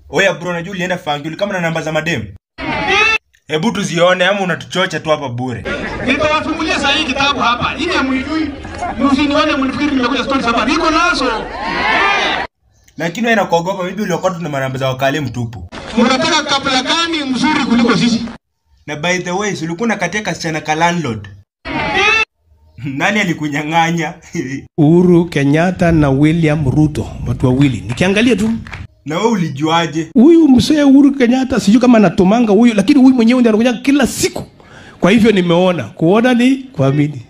Oya bro, najua ulienda fanguli kama na namba za madem. Hebu tuzione ama unatuchocha tu hapa bure. Nitawafungulia saa hii kitabu hapa. Ili hamjui. Msinione mnifikiri nimekuja story hapa. Niko nazo. Lakini wewe nakuogopa bibi uliokuwa tuna manamba za wakale mtupu. Mnataka kabla gani mzuri kuliko sisi? Na by the way, si ulikuwa unakatia kasichana ka landlord. Nani alikunyang'anya? Uhuru Kenyatta na William Ruto, watu wawili. Nikiangalia tu na wewe ulijuaje? huyu mzee Uhuru Kenyatta sijui kama anatumanga huyu, lakini huyu mwenyewe ndiye anakuja kila siku. Kwa hivyo nimeona, kuona ni kuamini.